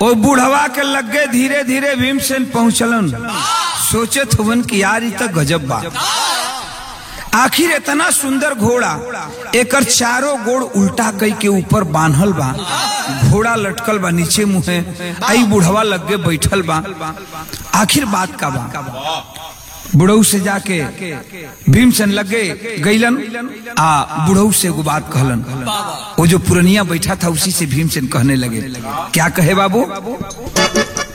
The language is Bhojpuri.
ओ बुढ़वा के लगे धीरे धीरे भीमसेन पहुंचलन सोचे थवन कि यार ई तो गजब बा आखिर इतना सुंदर घोड़ा एकर चारों गोड़ उल्टा कई के ऊपर बांधल बा घोड़ा लटकल बा नीचे मुहे आई बुढ़वा लगे बैठल बा आखिर बात का बा बुढ़ऊ से जाके भीमसेन लगे गईलन आ बुढ़ऊ से एगो बात कहलन वो जो पुरनिया बैठा था उसी से भीमसेन कहने लगे क्या कहे बाबू